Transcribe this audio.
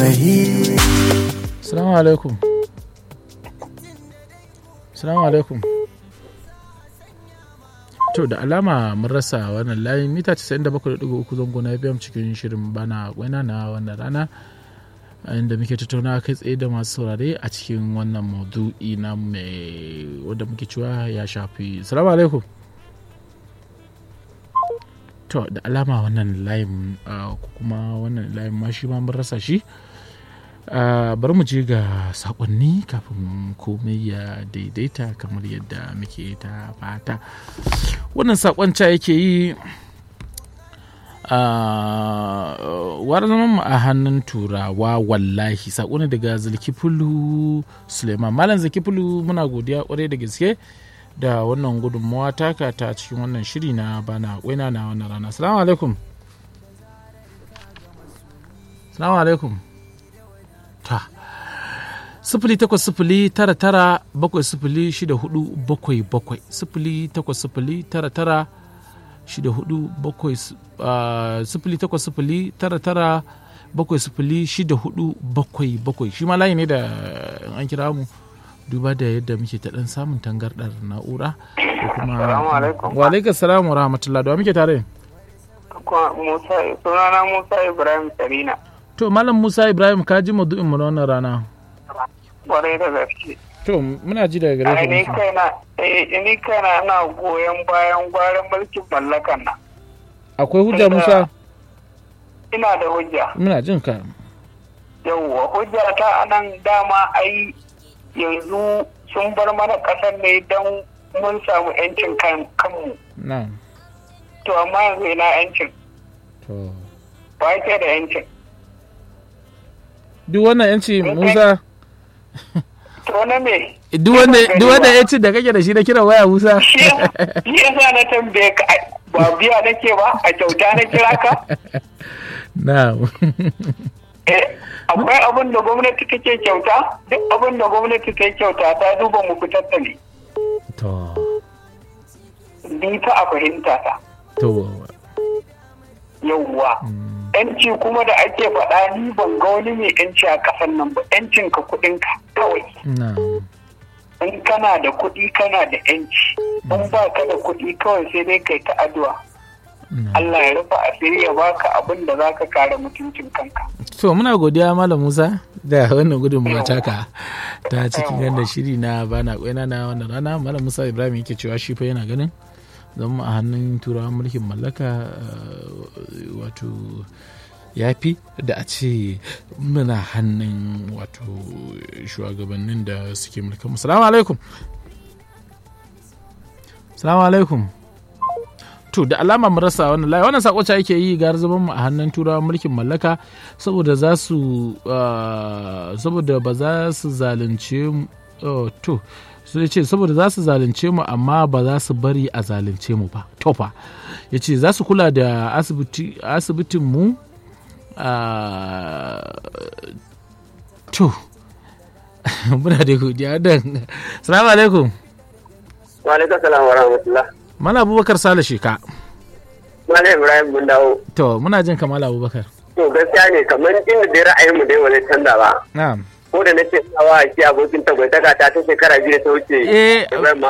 Salamu alaikum. Salamu alaikum. To da alama mun rasa wannan layin mita 97.3 zango na FM cikin shirin bana gwaina na wannan rana inda muke tattauna kai tsaye da masu saurare a cikin wannan maudu'i na mai wanda muke cewa ya shafi. Salamu alaikum. To da alama wannan layin ko kuma wannan layin ma shi ma mun rasa shi. Uh, bari mu je ga sakonni kafin komai ya daidaita kamar yadda muke ta fata wannan sakon ca yake yi uh, war zaman mu a hannun turawa wallahi sako ne daga zulkifulu suleiman malam zulkifulu muna godiya kwarai da gaske da wannan gudunmawa taka ta cikin wannan shiri na bana waina na wannan rana salamu alaikum salamu alaikum ta sifili takwas sifili tara tara bakwai sifili shida hudu bakwai bakwai sifili takwas sifili tara tara shida hudu bakwai sifili takwas sifili tara tara bakwai sifili shida hudu bakwai bakwai shi ma layi ne da an kira mu duba da yadda muke ta dan samun tangardar na'ura ko kuma wa alaikum salam wa rahmatullah da muke tare sunana musa ibrahim sarina To Malam Musa Ibrahim ka ji maudu'in mu na wannan rana. Kwarai da gaske. To muna ji daga gare Ni kaina ni kaina na goyon bayan gwarin mulkin mallakan nan. Akwai hujja Musa? Ina da hujja. Muna jin ka. Yawwa hujja ta anan dama ai yanzu sun bar mana ƙasar ne don mun samu 'yancin kanmu. Na. To amma yanzu ina 'yancin. To. Ba ke da 'yancin. duk wannan yanci musa to na me duk wanda yanci da kake da shi na kira waya musa shi yasa na tambaye ka ba biya nake ba a kyauta na kira ka na akwai abin da gwamnati take kyauta duk abin da gwamnati ta kyauta ta duba mu fitar da ne to ni fa a fahimta ta to yawwa yanci kuma da ake faɗa ni ban ga wani mai yanci a ƙasan nan ba yancin ka kuɗin ka kawai in kana da kuɗi kana da yanci in ba ka da kuɗi kawai sai dai kai ta addu'a Allah ya rufa asiri ya baka abin da za ka kare mutuncin kanka. To muna godiya Malam Musa da wannan gudunmawa taka ta cikin yadda shiri na bana kwaina na wannan rana Malam Musa Ibrahim yake cewa shi fa yana ganin zama a hannun turawan mulkin mallaka wato ya fi da a ce muna hannun wato shugabannin da suke mulkan salamu alaikum salamu alaikum to da alama mu rasa wannan layi wannan sako ce ake yi gar zaman mu a hannun turawan mulkin mallaka saboda za su saboda ba za su zalunce mu to sai ce saboda za su zalunce mu amma ba za su bari a zalunce mu ba tofa ya ce za su kula da asibitin mu to muna da godiya don salamu alaikum wa alaikum salam wa rahmatullah mala abubakar sale sheka mala ibrahim mun dawo to muna jin kamala abubakar to gaskiya ne kamar inda dai ra'ayin mu dai wani canza ba na'am ko da nace sawa shi abokin tagwaitaka ta ta shekara biyu ta wuce eh